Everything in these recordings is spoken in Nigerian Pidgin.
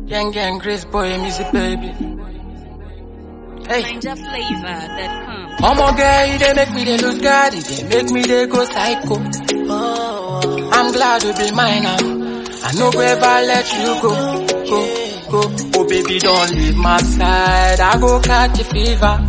Gang gang Grace boy music baby. Hey. NinjaFlavor.com. Omo girl, you dey make me dey lose God, you dey make me dey go psycho. I'm glad you be mine now. I no go ever let you go, go, go. Oh baby, don't leave my side. I go catch a fever.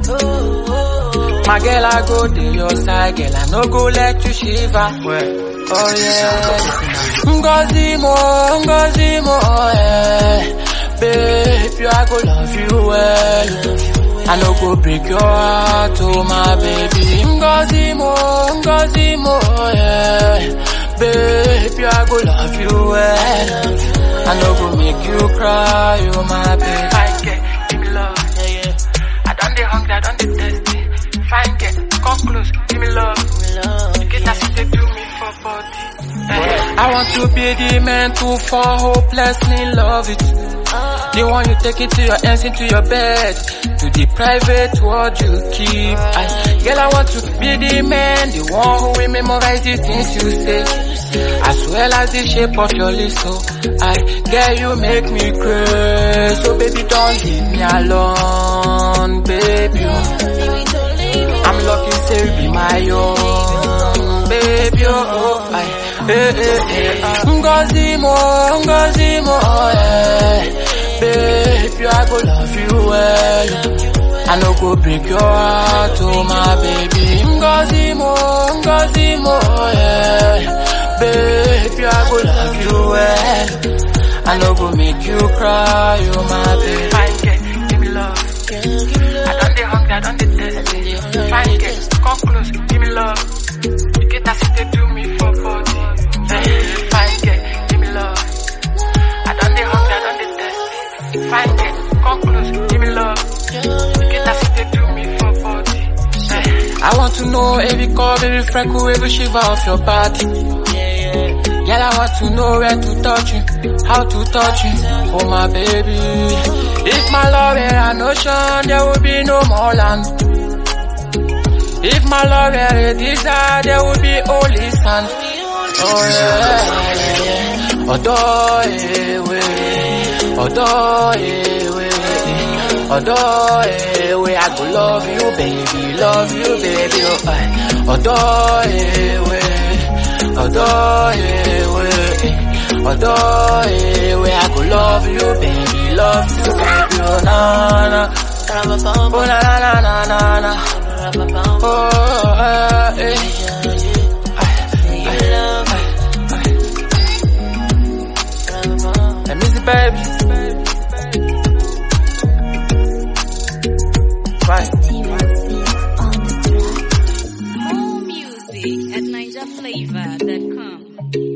My girl, I go to your side, girl. I no go let you shiver. Oh yeah. Ngozi mo, Ngozi mo, yeah. Baby, I go love you well. I no go break your heart, oh my baby. Ngozi mo, Ngozi mo, yeah. Baby, I go love you well. I no go make you cry, oh my baby. Fine girl, give me love, yeah yeah. I done the hungry, I done the thirsty. Fine girl, come close, give me love. Get that shit they do me for body. I want to be the man to fall hopelessly love it. The one you take it to your hands into your bed. To the private world you keep. I, girl, I want to be the man, the one who will memorize the things you say. As well as the shape of your lips, so I, girl, you make me crazy. So baby, don't leave me alone, baby. I'm lucky, say you be my own, baby. Oh, I, eh, eh, eh. Ngozi mo, Ngozi mo, yeah. Baby, I go love you well. I no go break your heart, oh my baby. Ngozi mo, Ngozi mo, yeah. Baby, I go love you well. I no go make you cry, oh my baby. Fine girl, give me love. I done the hungry, I done the thirsty. Fine girl, come close, give me love. You get that shit they do me for body. Hey, Fine girl, give me love. I done the hungry, I done the thirsty. Fine girl, come close, give me love. You get that shit they do me for body. Hey, I want to know every curve, every freckle, every shiver of your body. Girl, I want to know where to touch you, how to touch you, oh my baby. If my love were an ocean, there would be no more land. If my love were a desert, there would be only sand. Oh yeah, yeah, yeah. Odo ewe, odo ewe, odo ewe. I go love you, baby, love you, baby. Oh, aye. odo ewe, odo ewe, odo ewe. I go love you, baby, love you, baby. Oh na na, oh na na na na na. Oh, eh, eh. Hey, Missy baby. Right. More music at NinjaFlavor.com.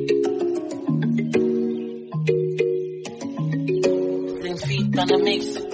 Bring feet on the mix.